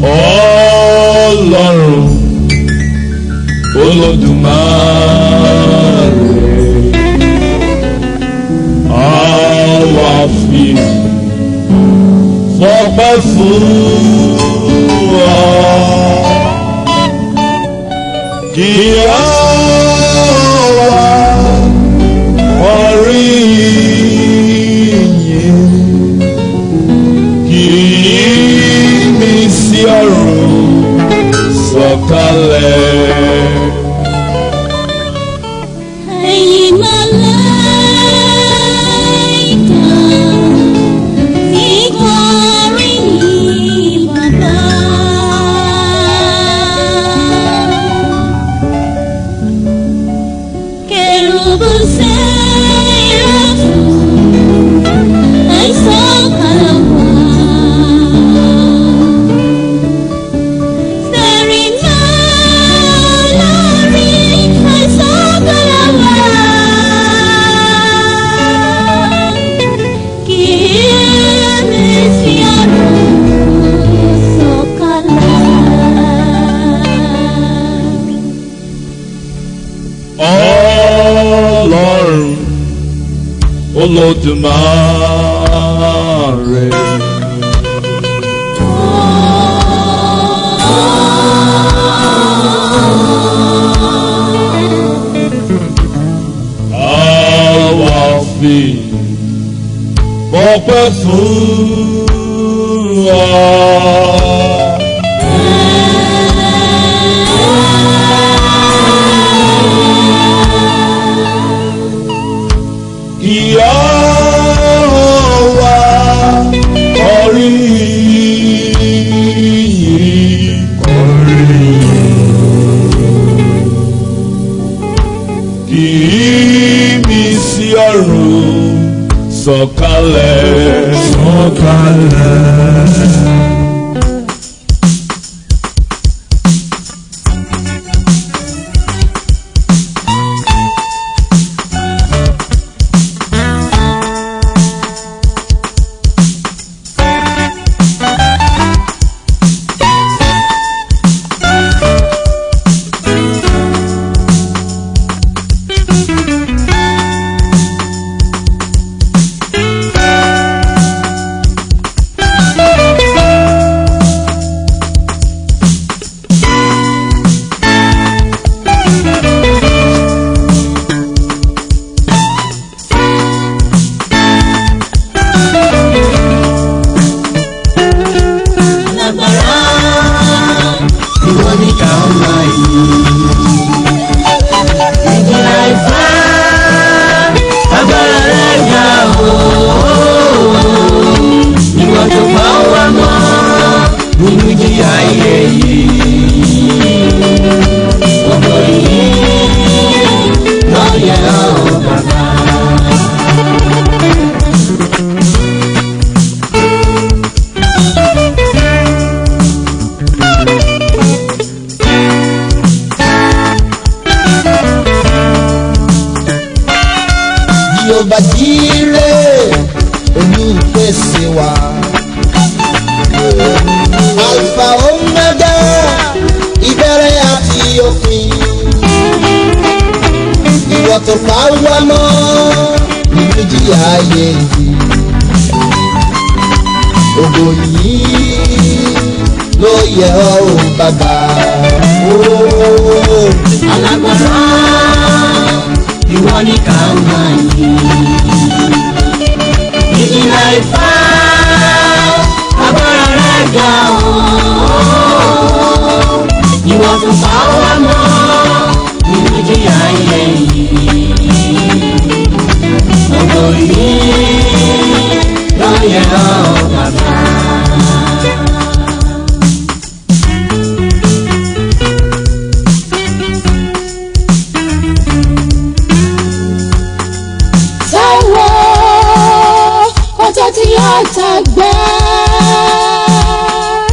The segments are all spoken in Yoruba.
ọlọ́run olódùmarè àwa fi fọpẹ́ fún wa kí á wá orí yìí kí mi sí ọ̀run sọ̀kalẹ̀. Ẹ̀yin màláíkà, ìkọrin yìí bàbá. Kérúbù séráfù, ẹ sọ̀kalẹ̀ wá. Sẹ́rìnà lórí ẹ sọ̀kalẹ̀ wá. Kíyèsí ọ̀run sọ̀kalẹ̀. ọlọ́run olódùmarè. àwa fi fọpẹ́ fún wa. Ìyá wa orí yìí. Kì í mi sí ọ̀run sọ̀kalẹ̀. Sọ̀kalẹ̀. Lágbára ìwọ ní ká máa yí. ìjìnlẹ̀ ìfẹ́ agbára rẹ̀ ga o. ìwọ tó pa wá mọ́ nínú ìjìyà ayé yìí. gbogbo yìí lọ́yẹ̀ ọ́ bàbá. Jehova Jireh olùpèsè wa. Alfa Omega ìbẹ̀rẹ̀ àti òpin. Ìwọ tó pa wá mọ́ nínú ìjìyà ayé yìí. Ògo yìí ló yẹ ọ́ o bàbá. Ooo. alágbára ìwọ ní ká máa yí. ìjìnlẹ̀ ìfẹ́ agbára rẹ̀ ga o. ìwọ tó bá wà mọ́ nínú ìjìyà ayé yìí. gbogbo yìí ló yẹ ọ́ bàbá. Táíwò ọjọ́ tí yóò tẹ̀gbẹ́.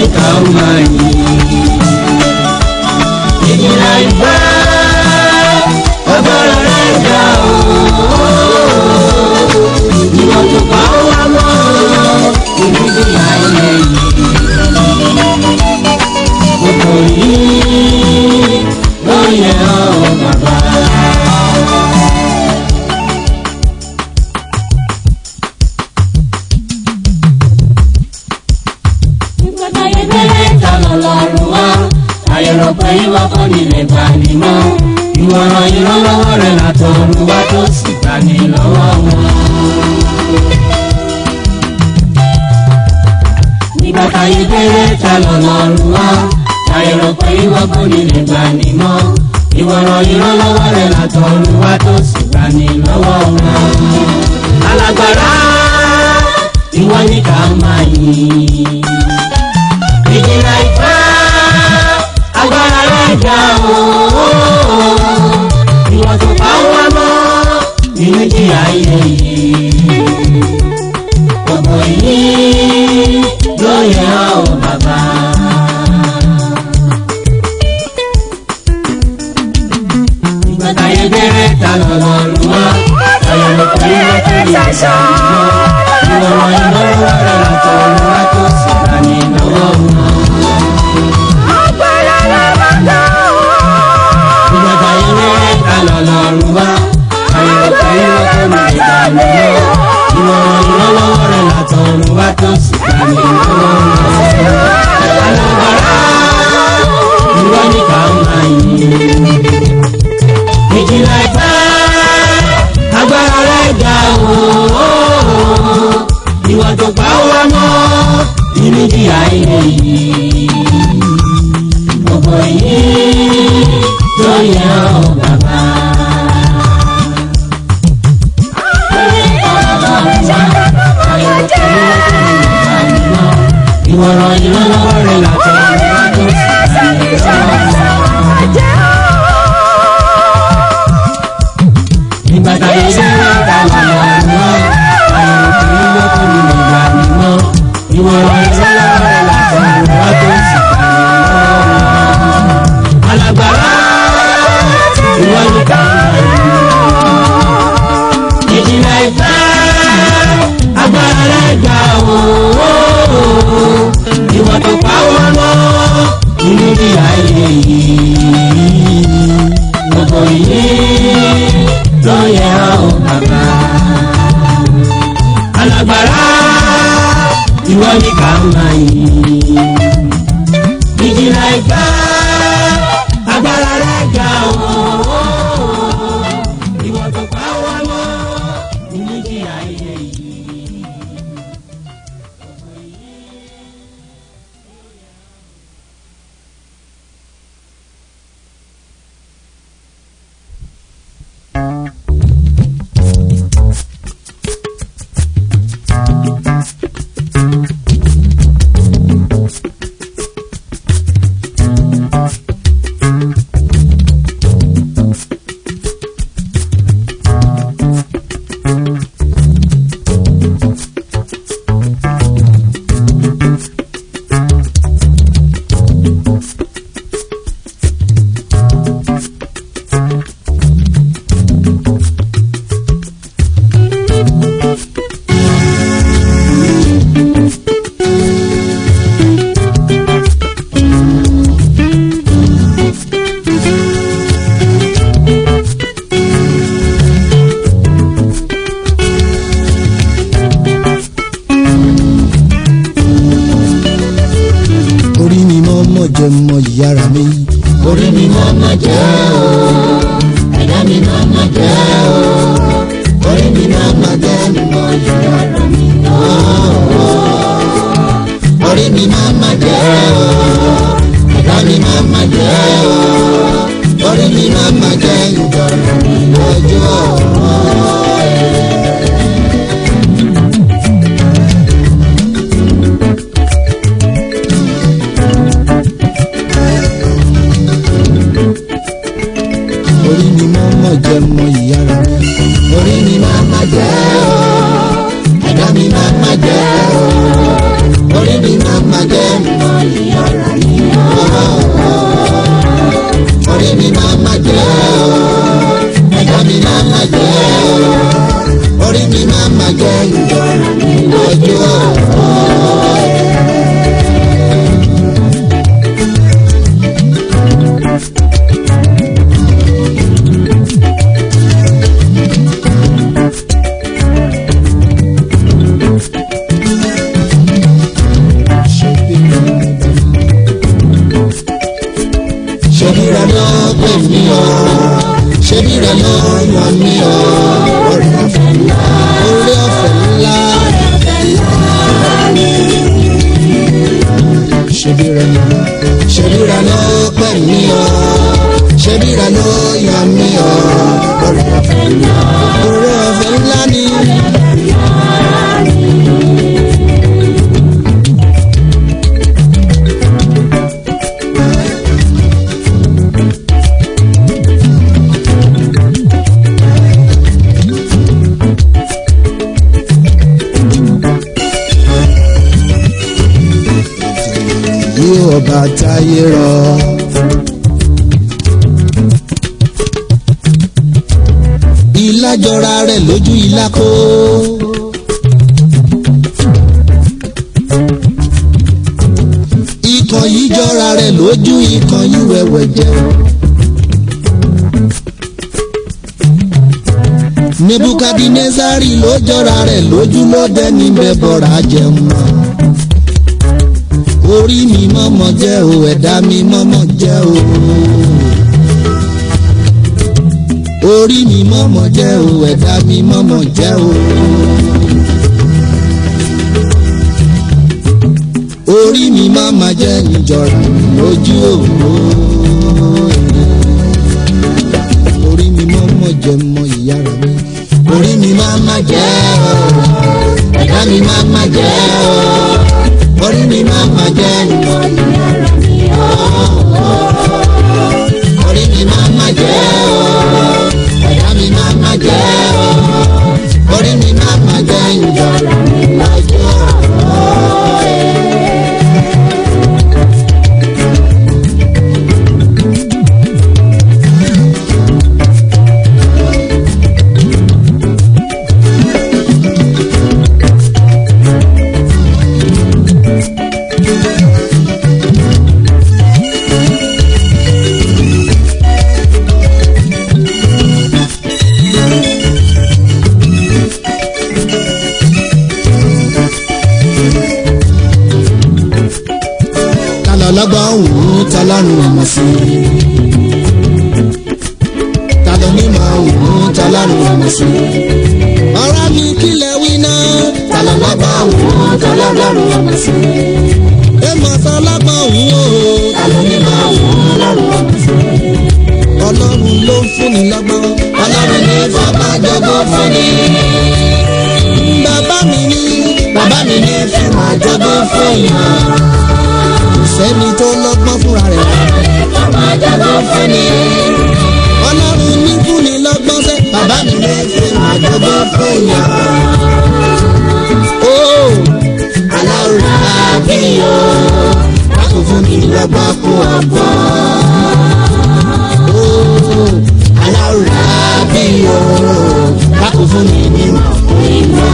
ní ká máa yìn. ìjìnlẹ̀ ìfẹ́ agbára rẹ̀ ga o. ìwọ̀n tó pa ó wá mọ́ ìrírí ayé yìí. gbogbo yìí ló yẹ ọ́ bàbá. Ìgbàdáyé bẹ̀rẹ̀ tọ̀nà lọ́rùn wá. àyẹ̀rọ̀ pé ìwọ kò ní lè gbà ní mọ́. ìwọ̀ràn ìrànlọ́wọ́ rẹ̀ látọ̀run wá tó sì gbà ní lọ́wọ́ wọn. nígbà táyé bẹ̀rẹ̀ ta lọ́lọ́run wá. àyẹ̀rọ̀ pé ìwọ kò ní lè gbà ní mọ́. ìwọ̀ràn ìrànlọ́wọ́ rẹ̀ látọ̀run wá tó sì gbà ní lọ́wọ́ wọn. alágbára ìwọ ní ká máa yìn ìjìnlẹ̀ ìfẹ́ agbára rẹ̀ ga o. ìwọ̀n tó pa wá mọ́ nínú jí ayé yìí. gbogbo yìí ló yẹ ọ́ bàbá. ìgbà táyé bẹ̀rẹ̀ ta lọ́lọ́run wá. ayọ̀lẹ̀ pé wọ́n tó lè gbà nínú ìwọ̀n ìlọ́wọ́ rẹ̀ látọ̀run wá tó sì gbà ní lọ́wọ́ wọn. ìjọba ilé ẹ̀ka lọ́lọ́run wá àyẹ̀wò ìwọ tó ní ìdààmú lọ ìwọ ìrànlọ́wọ́ rẹ̀ látọ̀run wá tó sì gbà ní lọ́wọ́ alágbára ìwọ ní ká máa yìn ìjìnlẹ̀ ìfẹ́ agbára rẹ̀ ga o ìwọ tó pa wá mọ́ nínú ìdí ayé yìí gbogbo yìí tó yẹ ọ́ bàbá. ìwọ̀ràn ìrànlọ́wọ́ rẹ̀ látọ̀ ìwádìí nígbà táyé sẹ́yìn ta lọ́wọ́ náà àyẹ̀wò kì í lọ́kùn nínú ìgbà mímọ́ ìwọ̀ràn ìrànlọ́wọ́ rẹ̀ látọ̀ ìwádìí sì kà ní lọ́wọ́ alágbára ìwọ ní ká ìjìnlẹ̀ ìfẹ́ agbára rẹ̀ gbà wò ìwọ tó pa wọ́n lọ nínú bí ayé yìí gbogbo yìí ló yẹ ọ́ bàbá alágbára ìwọ ní ká máa yìn ìjìnlẹ̀ ìfẹ́ agbára rẹ̀ ga o. ìwọ tó pa wá mọ́ nínú jí ayé yìí. orí mi mọ́ mọ́ jẹ́ mọ́ ìyára mi. orí mi máa ma jẹ́ o ẹ̀dá mi máa ma jẹ́ o orí mi máa ma jẹ́ mi mọ ìyára mi náà orí mi máa ma jẹ́ o ẹ̀dá mi máa ma jẹ́ o orí mi máa ma jẹ́ ìjọra mi lọ́jọ́ orí mi mọ́ mọ́ jẹ́ mọ́ ìyára mi. orí mi máa ma jẹ́ o ẹ̀dá mi máa ma jẹ́ o orí mi máa ma jẹ́ mi mọ ìyára mi ó. orí mi máa ma jẹ́ o ẹ̀dá mi máa ma jẹ́ o orí mi máa ma jẹ́ ìjọra mi lójú ọ̀rọ̀. ṣebí rẹ ló pè mí o ṣebí rẹ ló yàn mí o orí ọ̀fẹ́ ńlá orí ọ̀fẹ́ ńlá ṣebí rẹ ló ṣebí rẹ ló pè mí o ṣebí rẹ ló yàn mí o orí ọ̀fẹ́ ńlá orí ọ̀fẹ́ ńlá ni. bí ọba táyé rọ. ilá jọra rẹ̀ lójú ilá kó. ikàn yìí jọra rẹ̀ lójú ikàn yìí wẹ̀wẹ̀ jẹ́. nebukadinezari ló jọra rẹ̀ lójú ló dẹ́ni bẹ́ẹ̀ bọ̀rọ̀ ajẹun náà orí mi mọ́mọ́ jẹ́ o ẹ̀dá mi mọ́mọ́ jẹ́ o. orí mi mọ́mọ́ jẹ́ o ẹ̀dá mi mọ́mọ́ jẹ́ o. orí mi mọ́mọ́ jẹ́ ìjọra mi lójú òwò. orí mi mọ́mọ́ jẹ́ mọ ìyára mi. orí mi mọ́mọ́ jẹ́ o ẹ̀dá mi mọ́mọ́ jẹ́ o orí mi máa ma jẹ́ ìwọ ìyára mi ó. orí mi máa ma jẹ́ o ẹ̀dá mi máa ma jẹ́ o. orí mi máa ma jẹ́ ìjọra mi lọ́jọ́ kálọ̀ lọ́gbọ́n òun tọ́lọ́run ọmọ sí i. kálọ̀ mímọ́ òun tọ́lọ́run ọmọ sí i. ọ̀rọ̀ mi kílẹ̀ wí náà. kálọ̀ lọ́gbọ́n òun tọ́lọ́run ọmọ sí i. èèmọ̀ sọ lọ́gbọ́n òun o. kálọ̀ mímọ́ òun tọ́lọ́run ọmọ sí i. ọlọ́run ló ń fúnni lọ́gbọ́n. ọlọ́run ní fọba jọgbọ́n fúnni. bàbá mi ní. bàbá mi ní fẹ́ máa jọgbọ́n fún yàn sẹ́ni tó lọ́gbọ́n fúnra rẹ̀. ọlọ́run ní fúnni lọ́gbọ́n sẹ́. bàbá mi lè fi àjọgbọ́n fún yàn. ó aláwọ̀ àbí o lákò fún mi lọ́gbọ́n fún ọgbọ́n. ó aláwọ̀ àbí o lákò fún mi ní mọ̀ fún ìmọ̀.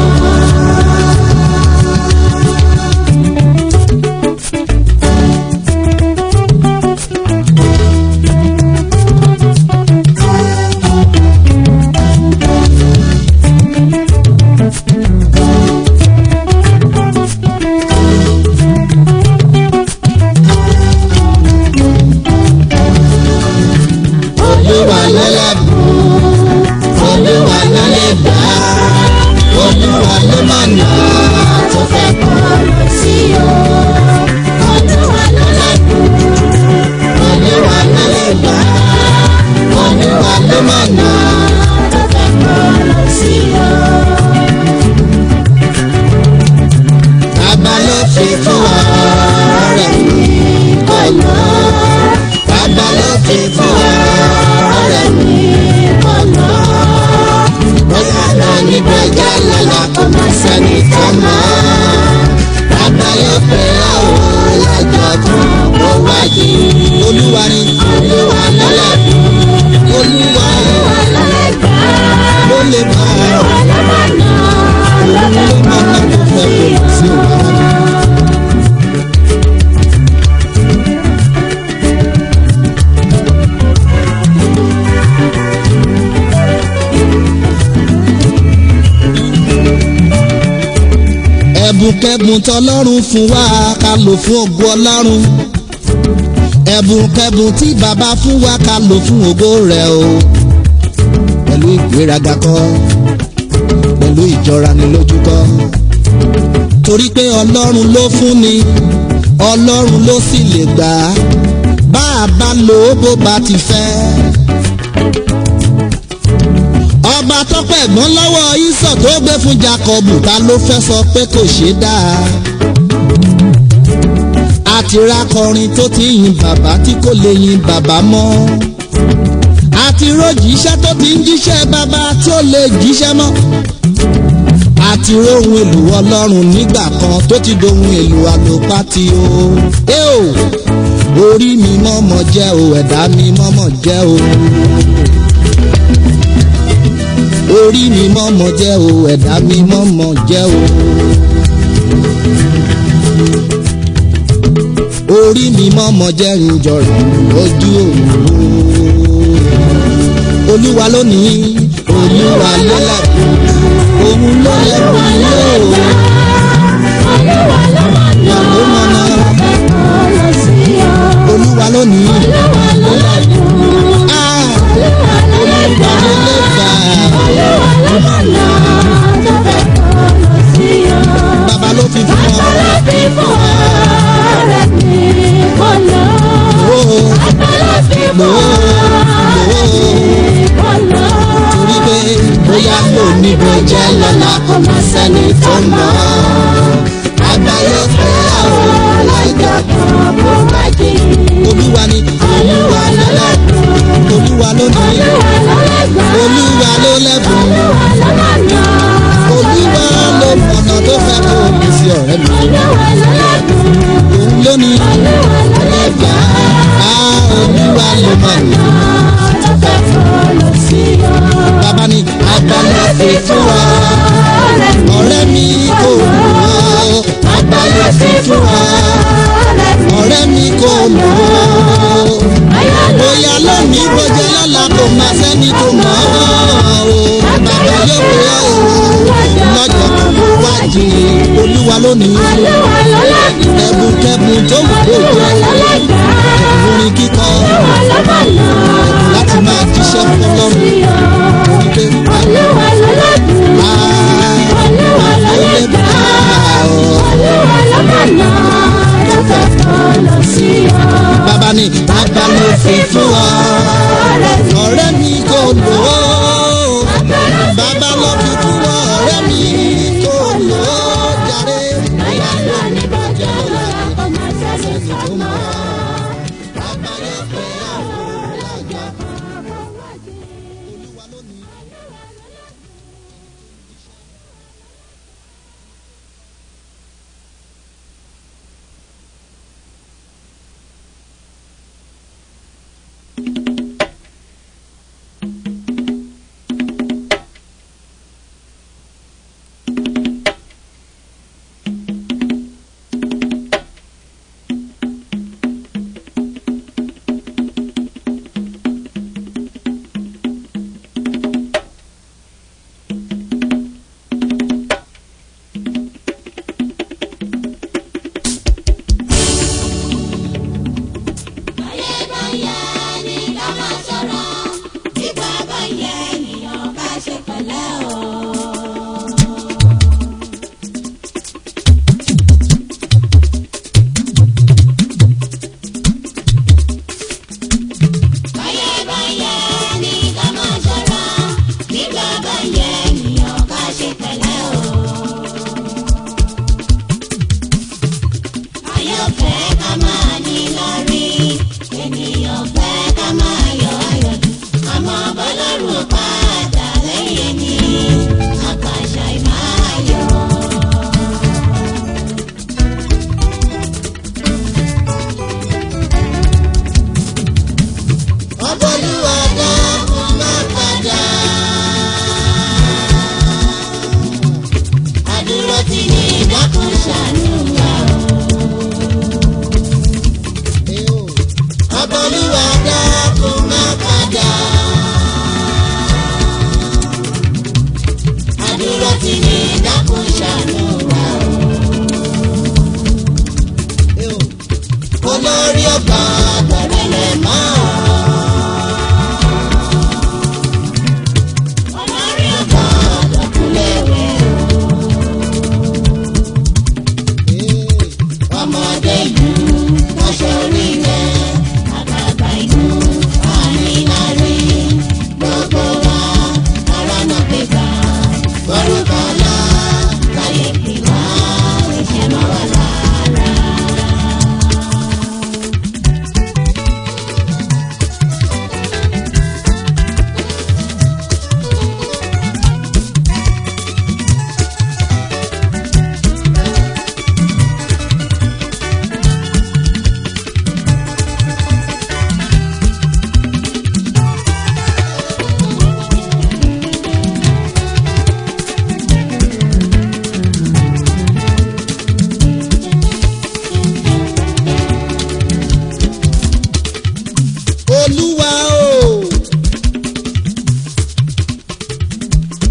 olúwa lọ́lẹ́bùn olúwa lọ́lẹ́bà olúwa ló mọ̀nà tó fẹ́ kọ́ lọ sí o. olúwa lọ́lẹ́bùn olúwa lọ́lẹ́bà olúwa ló mọ̀nà tó fẹ́ kọ́ lọ sí o. bàbá ló fi fún ọ ọ̀rẹ́ mi kọ́ lọ. bàbá ló fi fún ọ ọ̀rẹ́ mi kọ́ lọ. bóyá náà ní bóyá lọ́la kò má sẹ́ni tó mọ̀. bàbá yóò pè ọ́ lọ́jọ́ tó kẹ́bùn tọlọ́run fún wa ká lò fún ògo ọlọ́run ẹ̀bùn kẹ́bùn tí bàbá fún wa ká lò fún ògo rẹ̀ o pẹ̀lú ìgbéraga kọ́ pẹ̀lú ìjọra ni lójú kọ́ torí pé ọlọ́run ló fún ni ọlọ́run ló sì lè gbà á bá a bá lò ó bó bá ti fẹ́. ọba tọ́pẹ́ ẹ̀gbọ́n lọ́wọ́ ìsọ̀ tó gbé fún Jákọ́bù ta ló fẹ́ sọ pé kò ṣeé dáa. àti rákọrin tó ti yin bàbá tí kò lè yin bàbá mọ́. àti rójìṣẹ́ tó ti ń jíṣẹ́ bàbá tí ó lè jíṣẹ́ mọ́. àti róhun èlò ọlọ́run nígbà kan tó ti dohun èlò àlòpàtì o. ẹ o orí mi mọ́mọ́ jẹ́ o ẹ̀dá mi mọ́mọ́ jẹ́ o. orí mi mọ́mọ́ jẹ́ o ẹ̀dá mi mọ́mọ́ jẹ́ o. orí mi mọ́mọ́ jẹ́ ìjọra lójú òru. olúwa lónìí olúwa lọ́lẹ́kùn òun ló lẹ́kùn yóò. Olúwa ló mọ̀ ló mọ̀nà lọ sí ọ. olúwa lónìí. Olúwa ló lẹ́kùn. Ah, Olúwa ló olúwa lẹ́kùn. ló lè gbà. Olúwa ló mọ̀ lọ tó fẹ́ kọ́ lọ sí ọ. bàbá ló fi fún ọ. Àtàlà fi fún ọ̀rẹ́ mi kọ́ lọ. Ó, Àtàlà fi fún ọ̀rẹ́ mi kọ́ lọ. torí pé bóyá kò ní bó jẹ́ lọ́la kò má sẹ́ni tó mọ̀. àgbáyé fẹ́ àwọn aláìgbà Ìjọba bó bá jì. olúwa ni olúwa ló lẹ́bùn olúwa ló ní Olúwa ló lẹ́gbàá. olúwa ló lẹ́bùn Olúwa ló mọ̀ lọ. olúwa ló mọ̀nà tó fẹ́ kó o bí sí ọ̀rẹ́ mi Olúwa ló lẹ́gbàá. òun ló ní Olúwa ló ẹgbà á olúwa ló mọ̀nà tó fẹ́ kọ́ lọ sí ọ. bàbá ni àgbàlẹ̀ fi fún wa ọ̀rẹ́ mi kò lò ó àgbàlẹ̀ fi fún wa ọ̀rẹ́ mi kò lò ó bóyá lónìí bójá lọ́la kò má sẹ́ni tó mọ̀ ọ́ o bàbá yóò pé ọ́ o lọ́jọ́ tó wá jì olúwa lónìí ẹ̀bùn kẹ́bùn tó wù kó jẹ́ ẹ̀bùn orin kíkọ láti máa jíṣẹ́ fọlọ́run wípé Olúwa ló lẹ́gbàá. Olúwa ló lẹ́gbàá. Olúwa ló mọ̀ lọ tó fẹ́ kọ́ lọ sí ọ. bàbá ni bàbá ló fi fún ọ ọ̀rẹ́ mi kò lò ó bàbá ló fi fún ọ ọ̀rẹ́ mi kò lò ó jàre. Bóyá lónìí bọ́jọ́ lọ́la kò má sẹ́ni tó mọ̀. Bàbá yóò pé àwọn ọ̀rẹ́ àgbà. Olúwa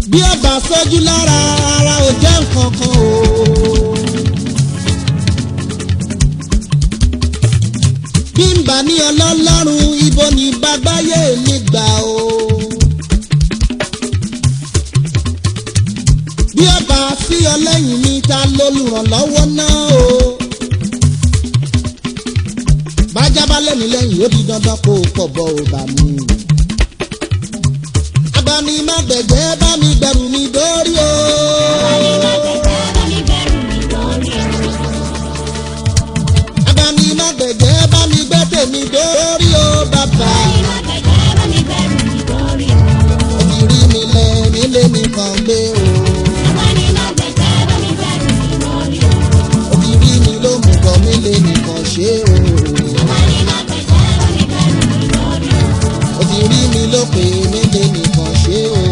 bí ó bá sójú lára ara ò jẹ́ nǹkan kan o. bí n bá ní ọlọ́lọ́run ibo ní gbàgbáyé mi gbà o. bí ó bá sí ọlẹ́yìn mi ta lolùrànlọ́wọ́ náà o. bájá bá lẹ́mi lẹ́yìn ó di dandan kó o pọ̀ bọ́ ò bá mi. agbani má gbẹ̀gbẹ́ bá mi gbẹ̀rù mi dórí o. agbani má gbẹ̀gbẹ́ bá mi gbẹ́ tèmi dórí o bàbá. òbírí mi lẹ nílé mi kàn gbé o. òbírí mi ló mú kọ́ mi lé nìkan ṣe o. òbírí mi ló pè mí lé nìkan ṣe o.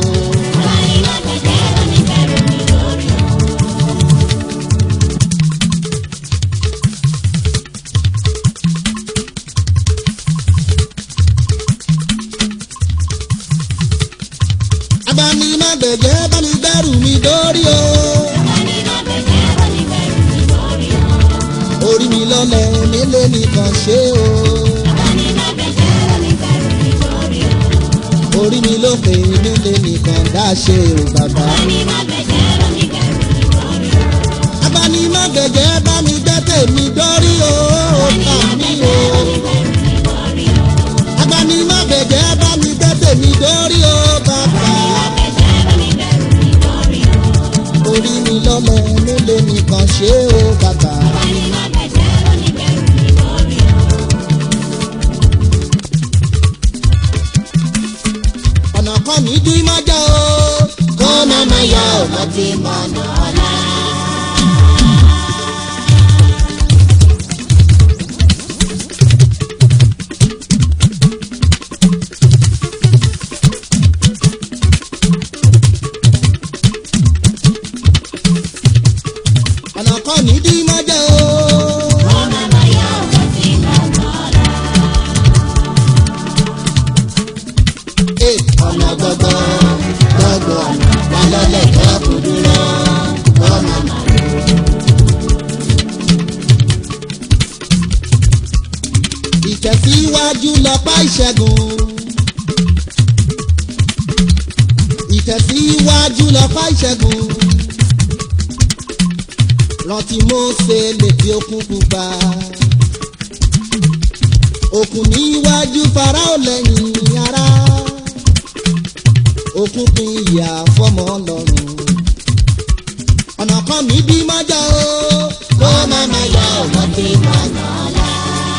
agbani má gbẹ̀gbẹ́ bá mi gbẹ́rù mi dórí o. orí mi lọ́lẹ̀ nílé nìkan ṣe o. orí mi ló pè nílé nìkan dá ṣe o bàbá. agbani má gbẹ̀gbẹ́ bá mi gbẹ́ tèmi dórí o. bá mi o. agbani má gbẹ̀gbẹ́ bá mi gbẹ́ tèmi dórí o bàbá. orí mi lọ́lẹ̀ nílé nìkan ṣe o bàbá. ọ̀nà kan mi dí mọ́jà o. kó má má yá ọ̀nà tí mo nà ọ́lá. ọ̀nà kan mi dí mọ́jà o. Ee, ọ̀nà gbogbo gbogbo ọ̀nà wà lọ́lẹ̀ tó kù dúró ọ̀nà màlúù. Ìtẹ̀síwájú lọ́pá ìṣẹ́gun. Ìtẹ̀síwájú lọ́pá ìṣẹ́gun. Rántí Mósè létí òkun pupa. Òkun níwájú Fáráò lẹ́yìn ara òkun pin ìyà fọmọ lọ́rùn. ọ̀nà kan mi bí mọ́jà o. kó má má yọ ọ̀nà tí mo nà ọ́ la.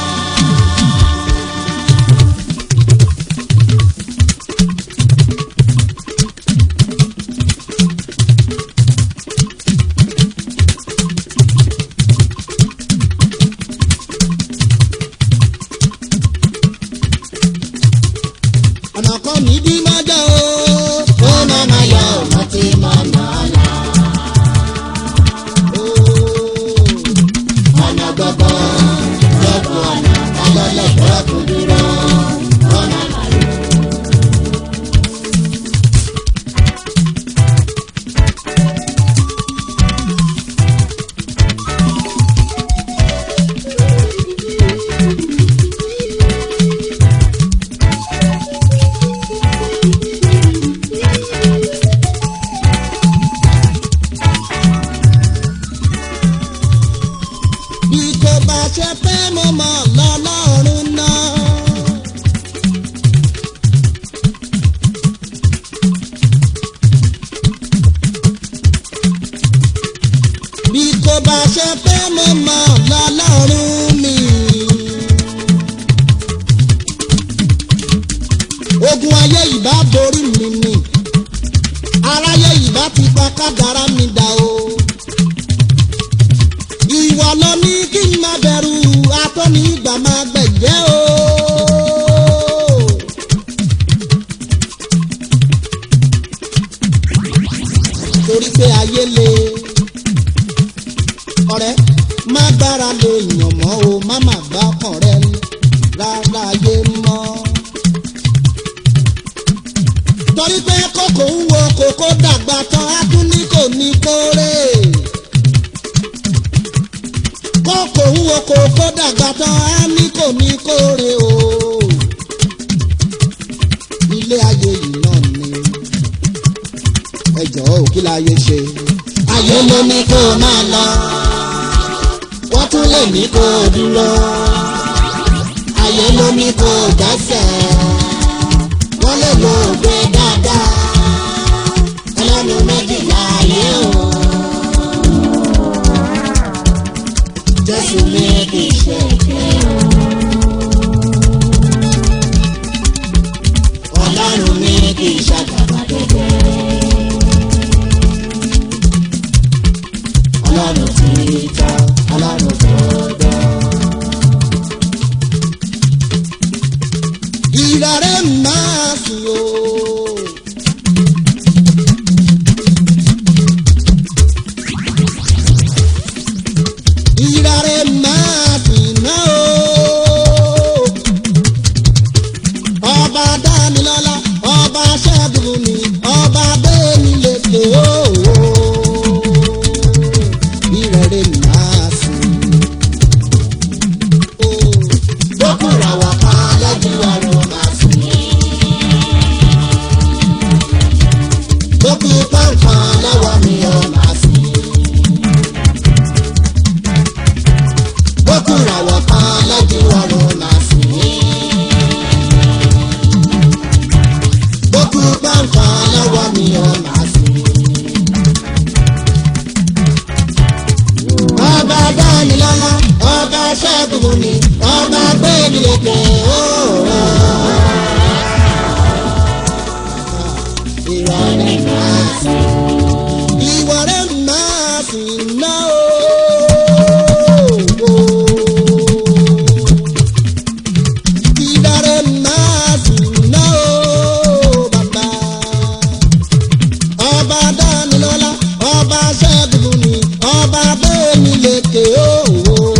ọ̀nà kan mi bí mọ́jà o. kó má má yọ ọ̀nà tí mo nà ọ́ la. ọ̀nà gbogbo gbogbo ọ̀nà alọ́lẹ̀ gbọ́kù dúró ọ̀nà màlúù. bí kò bá ṣe pé mo mọ̀ lọ́lọ́run náà. bí kò bá ṣe pé mo mọ̀ lọ́lọ́run mi. ogun ayé ìbá borí mi ni aráyé ìbá ti pa kádàrá mi dà o ìwọ ló ní kí n má bẹ̀rù atọ́ni ìgbà máa gbẹ̀jẹ́ o. torí pé ayé le ọ̀rẹ́ má gbára lè yàn mọ́ o má má gbá ọkàn rẹ rárá ayé mọ́. torí pé kókò ń wo kókó dàgbà tán á ní kò ní kóre o ilé ayé yìí náà ni ẹ jọ̀ọ́ ò kí láyé ṣe. ayé ló ní kó o máa lọ wọ́n tún lè ní kó o dúró ayé ló ní kó o dẹ́sẹ̀ wọ́n lè lo ògbé dáadáa ẹlẹ́nu méjìlá ayé o. Jésù mi kì í ṣe èké o. Ọlọ́run mi kì í ṣàgàbàdébẹ̀. Ọlọ́run ti tọ́, Ọlọ́run tó dọ́. Ìrọ̀rẹ́ máa sùn o. Ìrọ̀rẹ́ máa sùn náà o. Ọba Dámilọ́lá, ọba Ṣẹ́gun mi, ọba Bẹ́ẹ̀ni lèkè o. Ìrọ̀rẹ́ máa sùn. Bókùnrin àwọn kan lẹ́jú ọ̀run máa sùn. Bókù pọ̀npọ̀n lọ́wọ́ mi ò máa sùn. Bókùnrin àwọn kan lẹ́jú ọ̀run máa sùn. Bókù pọ̀npọ̀n lọ́wọ́ mi ò máa sùn. Ọba Dámilọ́lá, ọba Ṣẹ́gun ni, ọba Gbẹ́mi lèkè ooo. Ìrọ̀lẹ́ máa sùn. Ìwọ̀rẹ́ máa sùn náà ooo. Ìdàrẹ́ máa sùn náà ooo bàbá. Ọba Dámilọ́lá, ọba Ṣẹ́gun ni, ọba Gbẹ́mi lèkè ooo.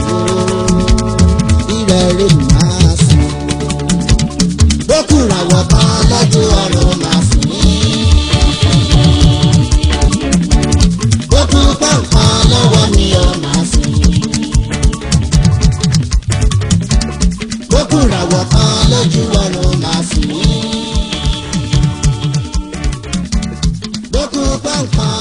Ìrẹ̀rẹ̀ máa sùn. Bókùnrin àwọ̀ kan lọ́jọ́ ọ̀run máa sùn. Bókùn pọ̀npọ̀n lọ́wọ́ mi ò máa sùn. Bókùnrin àwọ̀ kan lójú ọ̀run máa sùn. Bókùn pọ̀npọ̀n